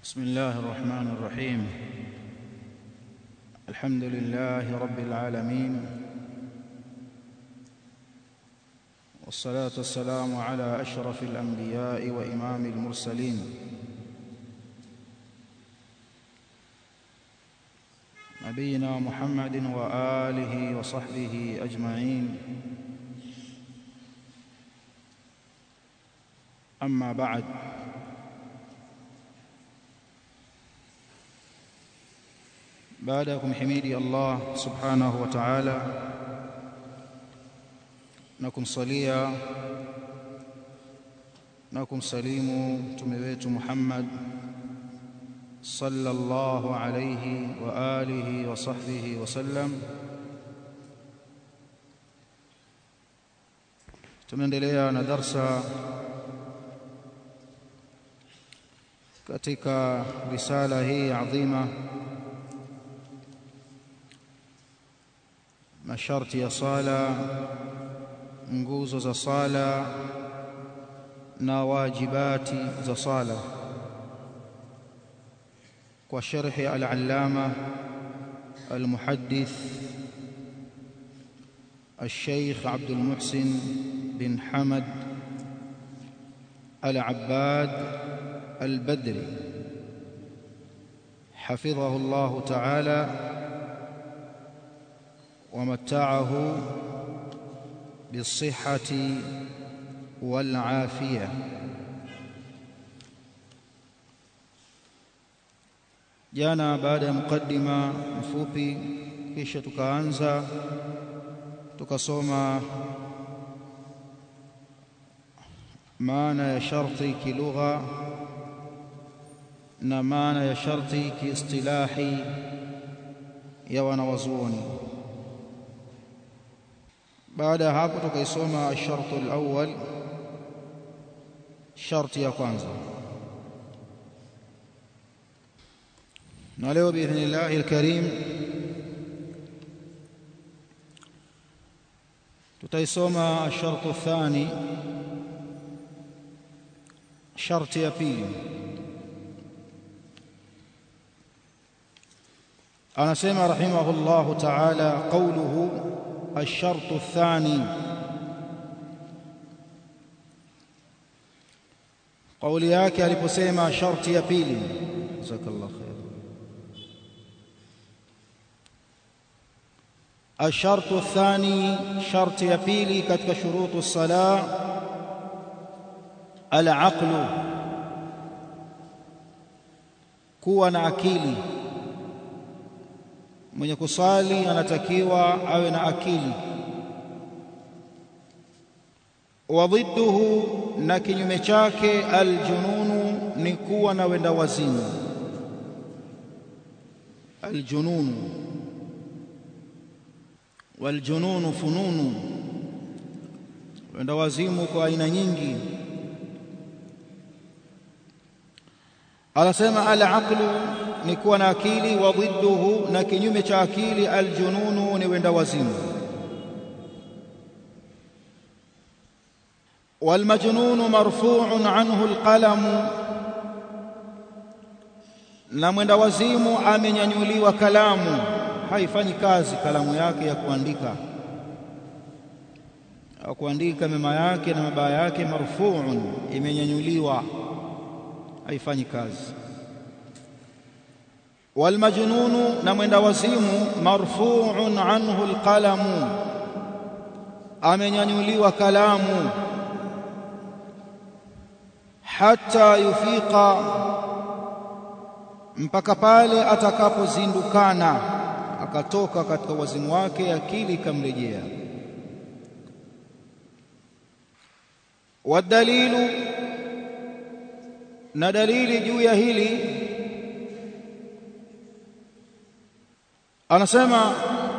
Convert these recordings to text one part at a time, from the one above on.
بسم الله الرحمن الرحيم الحمد لله رب العالمين والصلاة والسلام على أشرف الأنبياء وإمام المرسلين نبينا محمد وآله وصحبه أجمعين أما بعد baada ya kumhimidi Allah subhanahu wa ta'ala na kumsalia na kumsalimu mtume wetu Muhammad sallallahu alayhi wa alihi wa sahbihi wa sallam tunaendelea na darsa katika risala hii adhima masharti ya sala nguzo za sala na wajibati za sala kwa sharhi al-allama al-muhaddith الشيخ عبد المحسن بن حمد العباد البدري حفظه الله تعالى ومتعه بالصحة والعافية jana baada ya mukaddima mfupi kisha tukaanza tukasoma maana ya sharti kilugha na maana ya sharti kiistilahi ya wanawazuoni baada ya hapo tukaisoma ashartu alawwal sharti ya kwanza na leo biidhnillahi alkarim tutaisoma ashartu athani sharti ya pili anasema rahimahullahu ta'ala qawluhu الشرط الثاني قولي yake aliposema sharti ya pili jazakallahu khair الشرط الثاني شرط ya pili katika shurutu الصلاه العقل kuwa na akili mwenye kusali anatakiwa awe na akili wa dhidduhu na kinyume chake aljununu ni kuwa na wenda wazimu aljununu waljununu fununu wenda wazimu kwa aina nyingi anasema al-aqlu ni kuwa na akili wa dhidduhu na kinyume cha akili aljununu ni wenda wazimu والمجنون مرفوع عنه القلم na mwenda wazimu amenyanyuliwa kalamu haifanyi kazi kalamu yake ya kuandika au kuandika mema yake na mabaya yake marfuun imenyanyuliwa haifanyi kazi والمجنون نمند وسيم مرفوع عنه القلم amenyanyuliwa kalamu hata yufika mpaka pale atakapozindukana akatoka katika wazimu wake akili ikamrejea wadalilu na dalili juu ya hili anasema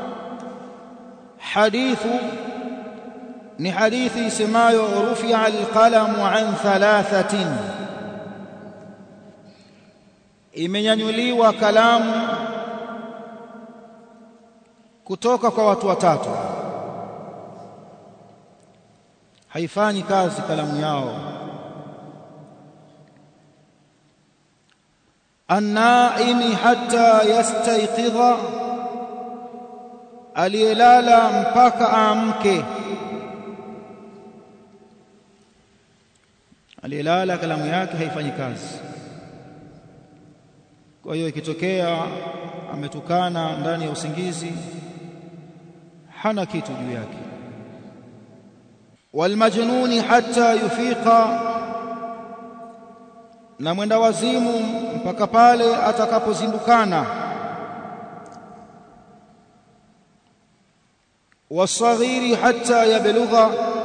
hadithu ni hadithi isemayo rufi'a alqalamu an thalathatin imenyanyuliwa kalamu kutoka kwa watu watatu haifanyi kazi kalamu yao annaimi hatta yastayqidha aliyelala mpaka aamke aliyelala kalamu yake haifanyi kazi kwa hiyo ikitokea ametukana ndani ya usingizi hana kitu juu yake walmajnuni hatta yufiqa na mwenda wazimu mpaka pale atakapozindukana wasaghiri hatta yablugha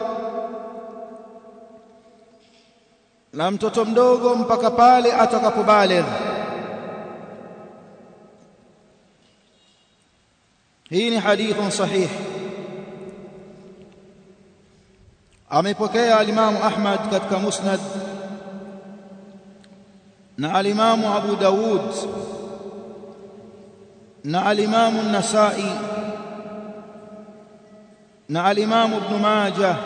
na mtoto mdogo mpaka pale atakapobaligh hii ni hadithun sahih amepokea alimamu Ahmad katika musnad na alimamu Abu Dawud na alimamu Nasa'i na alimamu Ibn Majah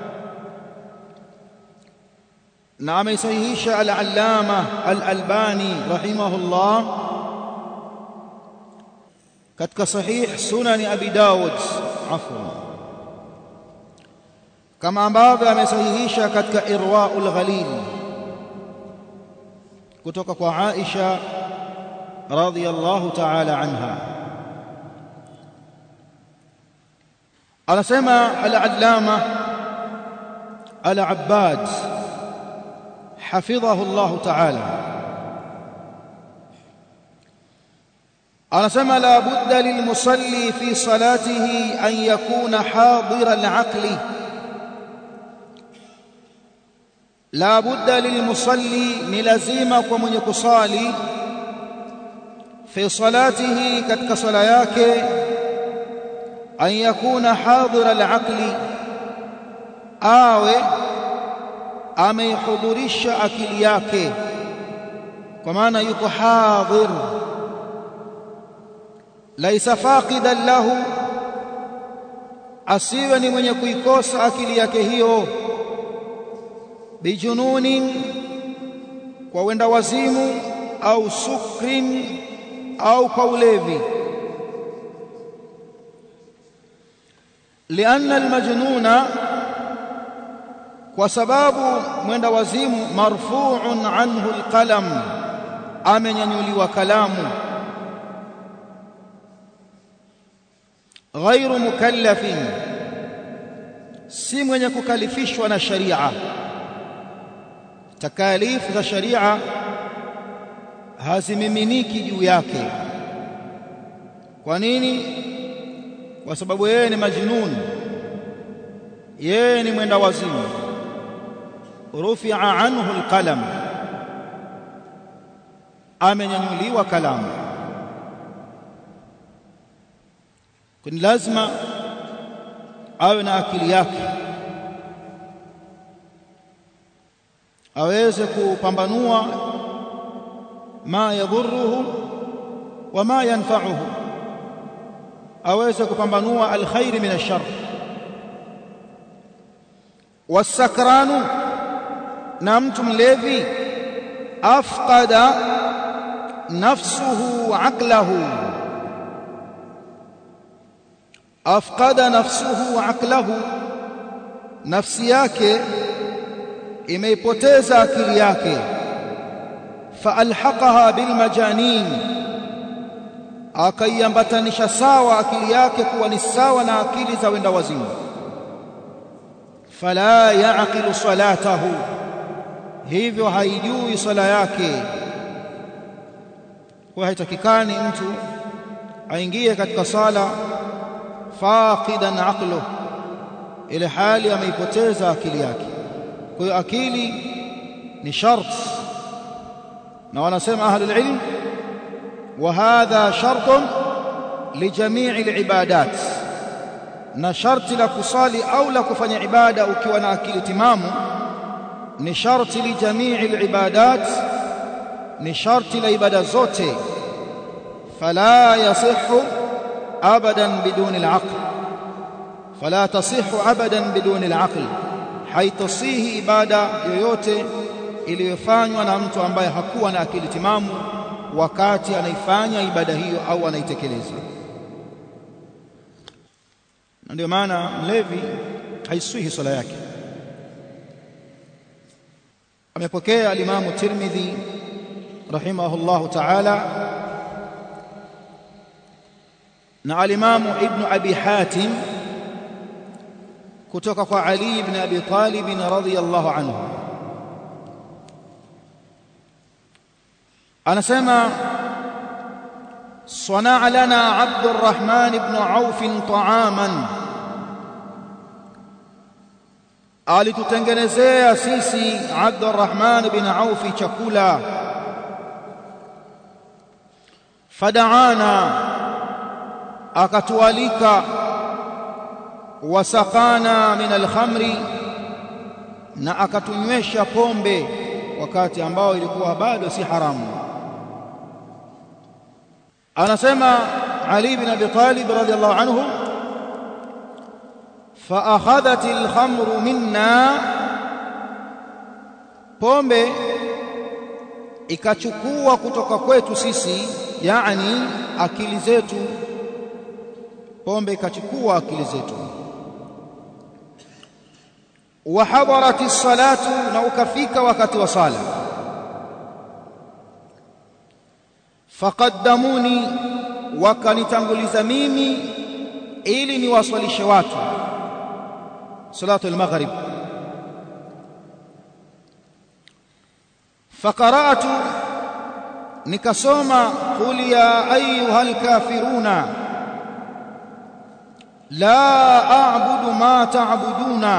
na ameisahihisha al-Allama al-Albani rahimahullah katika sahih sunani Abi Dawud afwan kama ambavyo amesahihisha katika Irwaul Ghalil kutoka kwa Aisha radhiyallahu ta'ala anha anasema al-allama al-abbad حفظه الله تعالى anasema la budda lilmusalli fi salatihi an yakuna hadira al-aqli la budda lilmusalli ni lazima kwa mwenye kusali fi salatihi katika sala yake an yakuna hadira al-aqli awe ameihudhurisha akili yake kwa maana yuko hadhir laisa faqidan lahu asiwe ni mwenye kuikosa akili yake hiyo bijununin kwa wenda wazimu au sukrin au kwa ulevi lianna almajnuna kwa sababu mwenda wazimu marfu'un anhu alqalam amenyanyuliwa kalamu ghairu mukallafin si mwenye kukalifishwa na sharia takalifu za sharia hazimiminiki juu yake kwa nini kwa sababu yeye ni majnun yeye ni mwenda wazimu rufi'a anhu alqalam amenyanyuliwa kalamu kuni lazima awe na akili yake aweze kupambanua ma yadhurruhu wa ma yanfa'uhu aweze kupambanua alkhair min ash-shar wasakranu na mtu mlevi afqada nafsuhu aqlahu afqada nafsuhu aqlahu nafsi yake imeipoteza akili yake faalhaqaha bilmajanin akaiambatanisha sawa akili yake kuwa ni sawa na akili za wenda wazimu fala yaqilu salatahu hivyo haijui sala yake kwa haitakikani mtu aingie katika sala faqidan aqluhu ile hali ameipoteza akili yake kwa hiyo akili ni shart na wanasema ahlul ilm wa hadha shartun li jami'i al-ibadat na sharti la kusali au la kufanya ibada ukiwa na akili timamu ni sharti li jami'i al-ibadat ni sharti la ibada zote fala yasihhu abadan biduni al-aql fala tasihhu abadan biduni al-aql haitasihi ibada yoyote iliyofanywa na mtu ambaye hakuwa na akili timamu wakati anaifanya ibada hiyo au anaitekeleza na ndio maana mlevi haiswihi swala yake amepokea alimamu Tirmidhi rahimahullahu ta'ala na alimamu Ibn Abi Hatim kutoka kwa Ali ibn Abi Talib radhiyallahu anhu anasema صنع لنا عبد الرحمن بن عوف طعاما alitutengenezea sisi Abdurrahman bin Auf chakula fadaana akatualika wasakana min alkhamri na akatunywesha pombe wakati ambao ilikuwa bado si haramu anasema Ali bin Abi Talib radhiyallahu anhu فأخذت الخمر منا pombe ikachukua kutoka kwetu sisi yani akili zetu pombe ikachukua akili zetu wa hadarati salatu na ukafika wakati wa sala faqaddamuni wakanitanguliza mimi ili niwaswalishe watu صلاه المغرب فقرات nikasoma qul ya ayuha alkafiruna la a'budu ma ta'buduna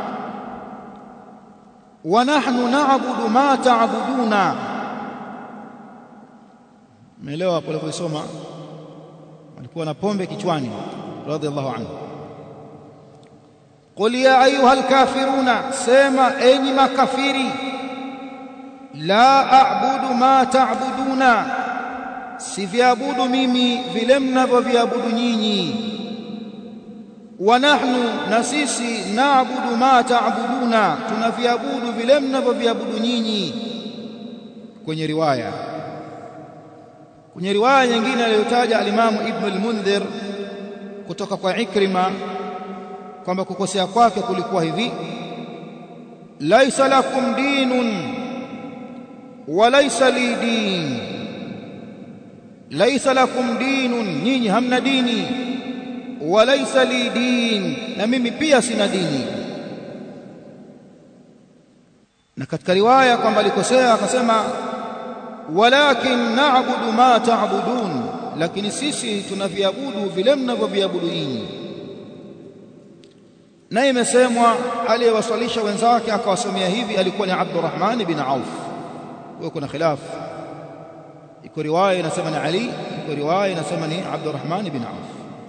wa nahnu na'budu ma ta'buduna umeelewa hapo aliposoma alikuwa na pombe kichwani radhiallahu anhu قل يا ايها الكافرون سما اني مكافري لا اعبد ما تعبدون siviabudu mimi vile mnavyoviabudu nyinyi wa nahnu na sisi naabudu ma taabuduna tunaviabudu vile mnavyoviabudu nyinyi kwenye riwaya kwenye riwaya nyingine aliyotaja alimamu ibn al-Mundhir kutoka kwa Ikrima kwamba kukosea kwake kulikuwa hivi laisa lakum dinun wa laisa li din laisa lakum dinun nyinyi hamna dini wa laisa li din na mimi pia sina dini na katika riwaya kwamba alikosea akasema walakin na'budu ma ta'budun lakini sisi tunaviabudu vile mnavyoviabudu nyinyi na imesemwa aliyewaswalisha wenzake akawasomea hivi alikuwa ni Abdurrahman bin Auf huyo kuna khilaf iko riwaya inasema ni Ali iko riwaya inasema ni Abdurrahman bin Auf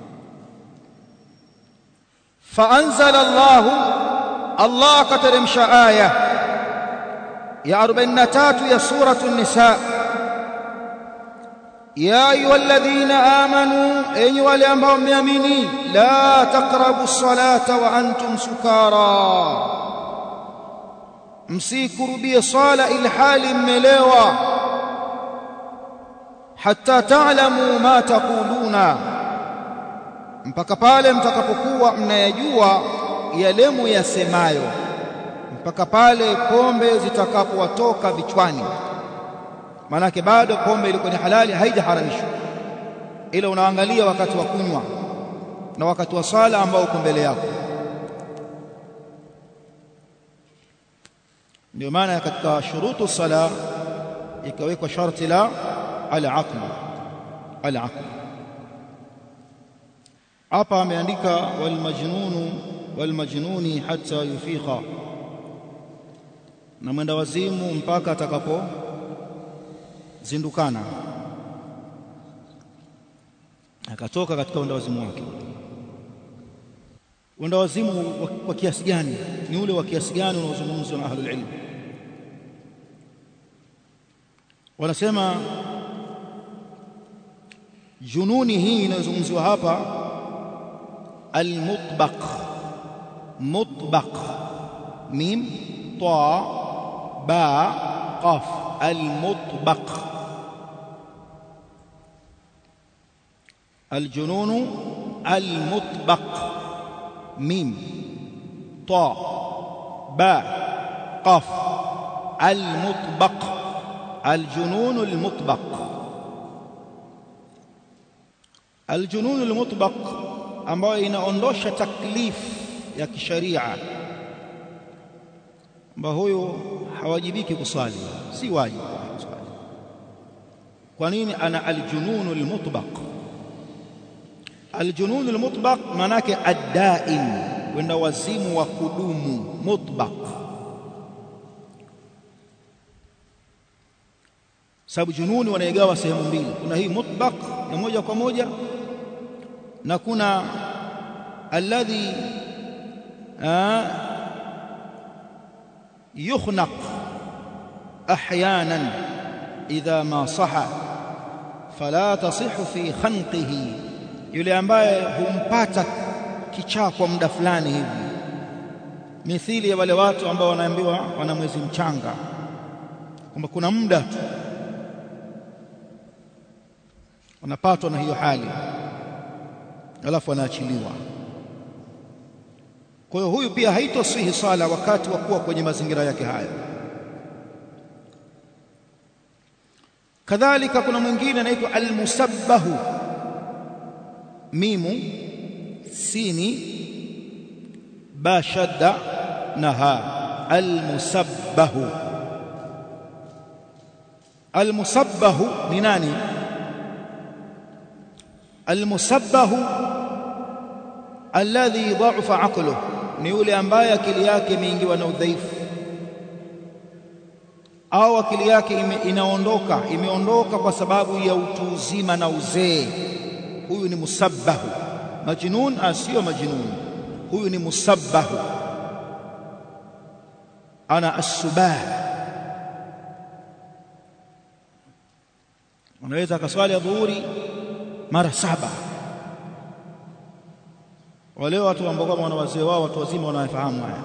فأنزل الله الله كترمش آية يا أربعينتات يا سورة النساء يا أيها الذين آمنوا أيها الأنبهم يميني لا تقربوا الصلاة وأنتم سكارى msikurubie swala ilhali mmelewa hatta ta'lamu ma taquluna mpaka pale mtakapokuwa mnayajua yale muyasemayo mpaka pale pombe zitakapowatoka vichwani manake bado pombe ilikuwa ni halali haijaharamishwa ila unaangalia wakati wa kunywa na wakati wa sala ambao uko mbele yako ndio maana katika shurutu sala ikawekwa sharti la al-aql al-aql hapa ameandika wal majnunu wal majnuni hatta yufiqa na mwenda wazimu mpaka atakapo zindukana akatoka katika wenda wazimu wake wenda wazimu wa kiasi gani ni ule wa kiasi gani unaozungumzwa na ahlul ilm wanasema jununi hii inayozungumziwa hapa almutbaq mutbaq mim ta ba qaf almutbaq aljununu almutbaq mim ta ba qaf almutbaq aljununu almutbaq aljununu almutbaq ambayo inaondosha taklif ya kisharia kwamba huyo hawajibiki kuswali si wajibu kuswali kwa nini ana aljununu almutbaq aljununu almutbaq manake addaim wenda wazimu wa kudumu mutbaq sababu jununi wanaigawa sehemu mbili kuna hii mutbaq ya moja kwa moja na kuna alladhi يخنق احيانا اذا ما صح فلا تصح في خنقه yule ambaye humpata kichaa kwa muda fulani hivi mithili ya wale watu ambao wanaambiwa wana mwezi mchanga kwamba kuna muda tu wanapatwa na hiyo hali alafu wanaachiliwa kwa hiyo huyu pia haitosihi sala wakati wa kuwa kwenye mazingira yake hayo kadhalika kuna mwingine anaitwa almusabbahu mimu sini ba shadda na ha almusabbahu almusabbahu ni nani almusabbahu alladhi dha'afa aqluhu ni yule ambaye akili yake imeingiwa na udhaifu au akili yake ime, inaondoka imeondoka kwa sababu ya utu uzima na uzee huyu ni musabbahu majnun asiyo majnun huyu ni musabbahu ana asubah unaweza akaswali adhuhuri mara saba wale watu ambao kama wana wazee wao watu wazima wanafahamu haya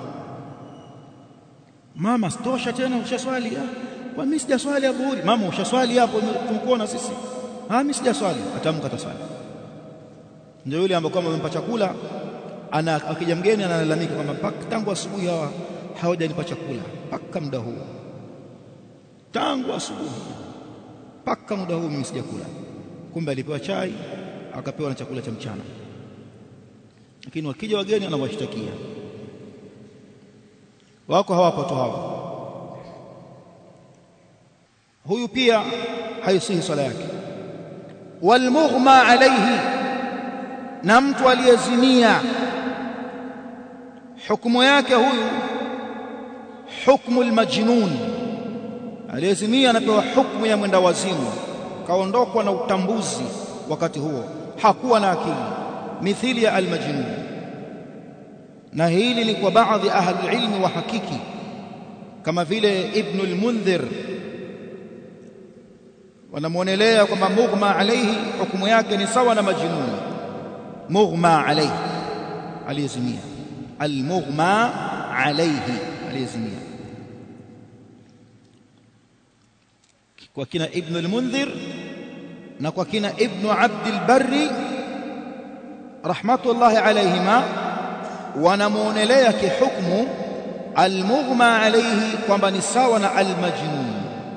mama stosha tena ushaswali kwa mimi sijaswali adhuhuri mama ushaswali hapo tumkuona sisi ah mimi sijaswali atamka taswali ndio yule ambao kama amempa chakula ana akija mgeni analalamika kwamba mpaka tangu asubuhi hawa hawajanipa chakula mpaka muda huu tangu asubuhi mpaka muda huu mimi sijakula kumbe alipewa chai akapewa na chakula cha mchana lakini wakija wageni anawashtakia wako hawapo tu hawa huyu pia haisihi swala yake walmughma alayhi na mtu aliyezimia hukumu yake huyu hukmu almajnun aliyezimia anapewa hukumu ya mwenda wazimu kaondokwa na utambuzi wakati huo hakuwa na akili mithili ya almajnun na hili ni kwa baadhi ahli ilmi wa hakiki kama vile ibn al-mundhir wanamuonelea kwamba mughma alayhi hukumu yake ni sawa na majnun mughma alayhi aliyezimia almughma alayhi aliyezimia kwa kina ibn al-mundhir na kwa kina ibn abd al-barri rahmatullahi alayhima wanamuonelea kihukmu almughma alayhi kwamba ni sawa na almajnun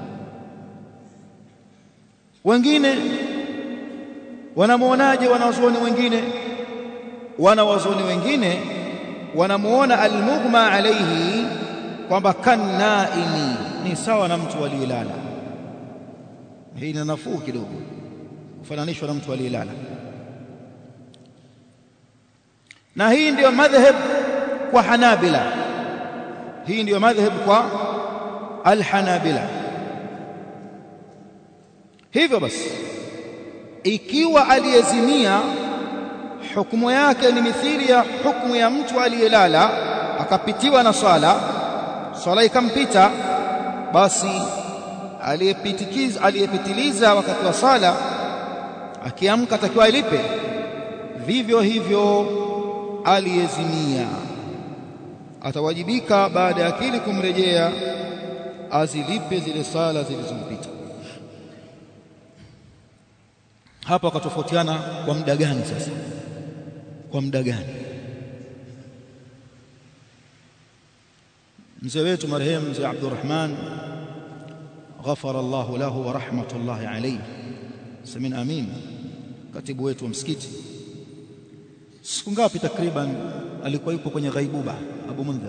wengine wanamuonaje wanawazuoni wengine wanawazuoni wengine wanamuona almughma alayhi kwamba kannaimi ni sawa na mtu aliyelala hii ni nafuu kidogo kufananishwa na mtu aliyelala na hii ndiyo madhhab kwa Hanabila hii ndiyo madhhab kwa Al-Hanabila hivyo basi ikiwa aliyezimia hukumu yake ni mithili ya hukumu ya mtu aliyelala akapitiwa na swala swala ikampita basi aliyepitikiza aliyepitiliza wakati wa sala akiamka atakiwa ilipe vivyo hivyo aliyezimia atawajibika baada ya akili kumrejea azilipe zile sala zilizompita hapa wakatofautiana kwa muda gani sasa kwa muda gani mzee wetu marehemu mzee Abdurrahman ghafara Allah lahu wa rahmatullahi alayhi samin amin katibu wetu wa msikiti siku ngapi takriban alikuwa yupo kwenye ghaibuba Abu Mundhir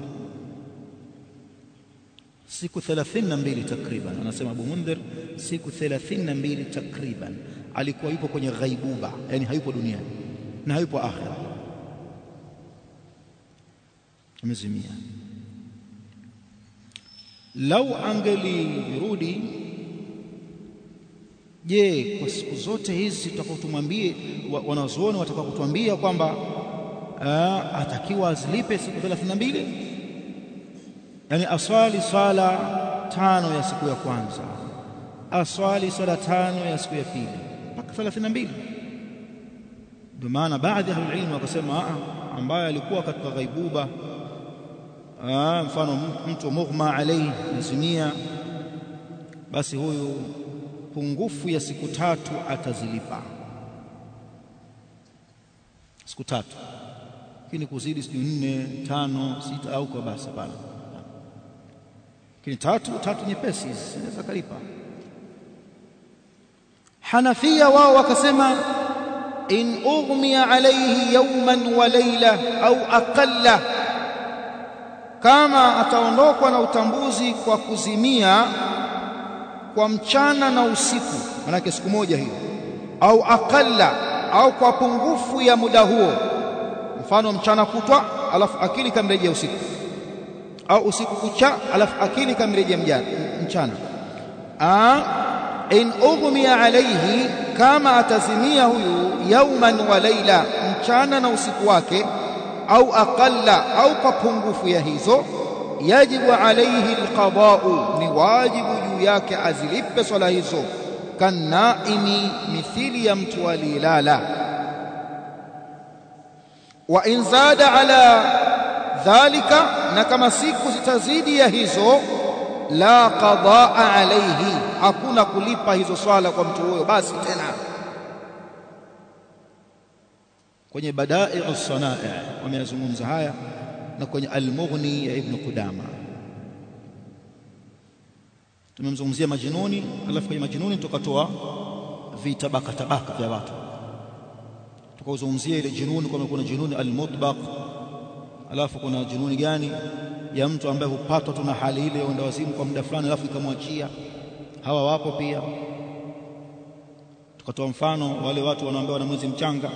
siku 32 takriban anasema Abu Mundhir siku 32 takriban alikuwa yupo kwenye ghaibuba yani hayupo duniani na hayupo akhira amezimia lau angelirudi je kwa siku zote hizi tutakapotumwambie wanazuoni watakapotuambia kwamba atakiwa azilipe siku 32 yani aswali swala tano ya siku ya kwanza aswali swala tano ya siku ya pili mpaka 32 ndio maana baadhi ya ilmu wakasema ambaye alikuwa katika ghaibuba Aa, mfano mtu mughma alayhi nazimia basi huyu pungufu ya siku tatu atazilipa siku tatu lakini kuzidi sijui nne tano sita au kwa basi hapana lakini tatu tatu nyepesi zinaweza kalipa Hanafia wao wakasema in ughmiya alayhi yawman wa layla au aqalla kama ataondokwa na utambuzi kwa kuzimia kwa mchana na usiku manake siku moja hiyo au akalla au kwa pungufu ya muda huo mfano mchana kutwa alafu akili kamrejea usiku au usiku kucha alafu akili kamrejea mchana a in ughmiya alayhi kama atazimia huyu yauman wa laila mchana na usiku wake au aqalla au kwa pungufu ya hizo yajibu alayhi alqada'u ni wajibu juu yake azilipe swala hizo kanaimi mithili ya mtu alilala wa in zada ala dhalika na kama siku zitazidi ya hizo la qadaa alayhi hakuna kulipa hizo swala kwa mtu huyo basi tena kwenye badai as-sanai wameyazungumza haya na kwenye al-mughni ya ibn qudama tumemzungumzia majinuni alafu kwenye majinuni tukatoa vitabaka tabaka vya watu tukauzungumzia ile jinuni kwamba kuna jinuni al-mutbaq alafu kuna jinuni gani ya mtu ambaye hupatwa tu na hali ile ya wazimu kwa muda fulani alafu ikamwachia hawa wapo pia tukatoa mfano wale watu wanaoambia wana mwezi mchanga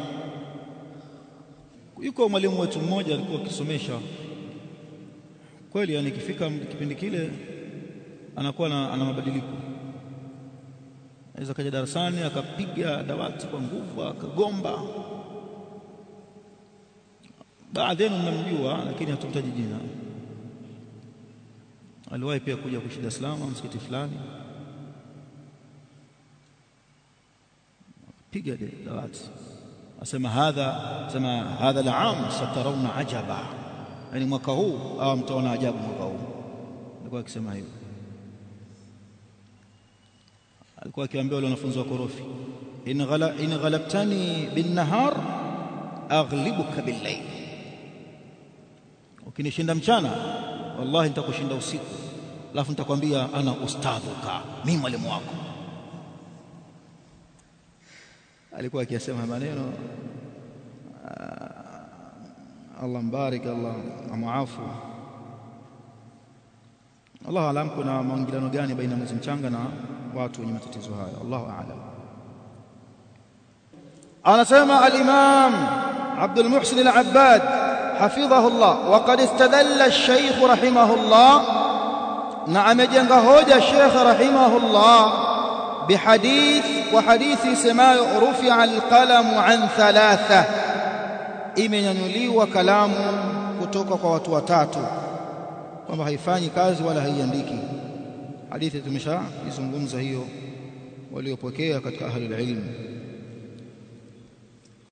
yuko mwalimu wetu mmoja alikuwa akisomesha kweli yani ikifika kipindi kile anakuwa na, ana mabadiliko aweza kaja darasani akapiga dawati kwa nguvu akagomba baadhi yenu mnamjua lakini hatumtaji jina aliwahi pia kuja kuishi Dar es Salaam msikiti fulani piga dawati asema hadha sema hadha al-aam satarawna ajaba yani mwaka huu au mtaona ajabu mwaka huu alikuwa akisema hivyo alikuwa akiwaambia wale wanafunzi wa korofi in ghala in ghalabtani bin nahar aghlibuka bil layl ukinishinda mchana wallahi nitakushinda usiku alafu nitakwambia ana ustadhuka mimi mwalimu wako alikuwa akisema maneno Allah mbarik Allah amuafu Allah alam kuna maingiliano gani baina mwezi mchanga na watu wenye matatizo haya Allahu a'lam anasema al-Imam Abdul Muhsin al-Abbad حفظه الله وقد استدل الشيخ رحمه الله نعم جنغ هوجة الشيخ رحمه الله بحديث وحديث سماء رفع القلم عن ثلاثة imenyanyuliwa kalamu kutoka kwa watu watatu kwamba haifanyi kazi wala haiandiki hadithi tumeshaizungumza hiyo waliopokea katika ahli ilmu